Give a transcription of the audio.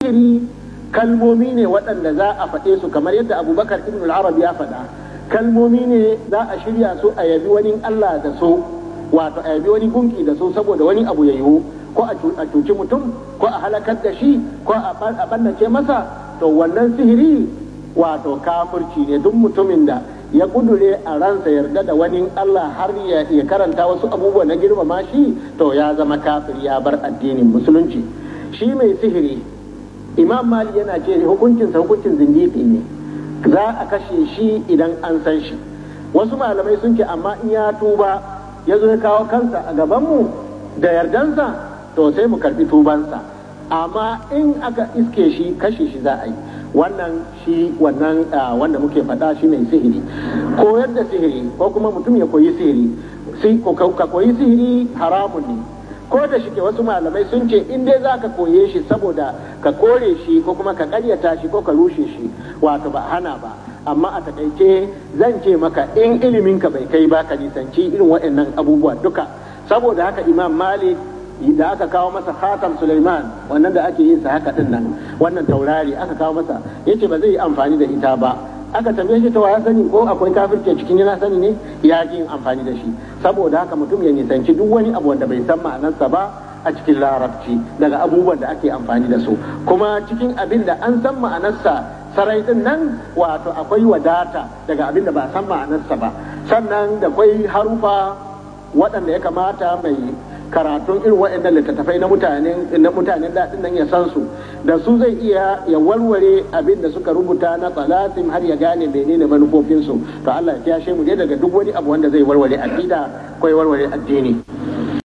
sihiri kalmomi ne waɗanda za a faɗe su kamar yadda abubakar ibn al-arab ya faɗa kalmomi ne za a shirya su a yabi wani allah da su wato a yabi wani gunki da su saboda wani abu ya yiwu ko a cuci mutum ko a halakar da shi ko a ɓannace masa to wannan sihiri wato kafirci ne duk mutumin da ya kudure a ransa yarda da wani Allah har ya karanta wasu abubuwa na girmama shi to ya zama kafir ya bar addinin musulunci shi mai sihiri imam mali yana ce hukuncinsa hukuncin zindiki ne za a kashe shi idan an san shi wasu malamai sun ce amma in ya tuba ya zo ya kawo kansa a gabanmu da yardansa to sai mu karbi tubansa amma in aka iske shi kashe shi za a yi wannan shi wannan wanda muke faɗa shi mai sihiri koyar da sihiri ko kuma mutum ya koyi sihiri ka koyi sihiri haramun ne ko da shi ke wasu malamai sun ce in dai za ka koye shi saboda ka kore shi ko kuma ka karyata shi ko ka rushe shi wato ba hana ba amma a takaice zan ce maka in iliminka bai kai ba ka nisanci irin waɗannan abubuwa duka saboda haka imam malik da aka kawo masa khatam Sulaiman wannan da ake yin sa haka din nan wannan taurari aka kawo masa yace ba zai yi amfani da ita ba aka tambaye shi to ya sani ko akwai kafirce cikin yana sani ne ya ji yin amfani da shi saboda haka mutum ya nisanci duk wani abu wanda bai san ma'anarsa ba a cikin larabci daga abubuwan da ake amfani da su kuma cikin abin da an san ma'anarsa sarai din nan wato akwai wadata daga abin da ba san ma'anarsa ba sannan da akwai harufa waɗanda ya kamata mai karatun irin waɗannan littattafai na mutanen na mutanen daɗin nan ya san su da su zai iya ya warware abin da suka rubuta na tsalatin har ya gane menene manufofin su to Allah ya kiyashe mu dai daga duk wani abu wanda zai warware aqida ko ya warware addini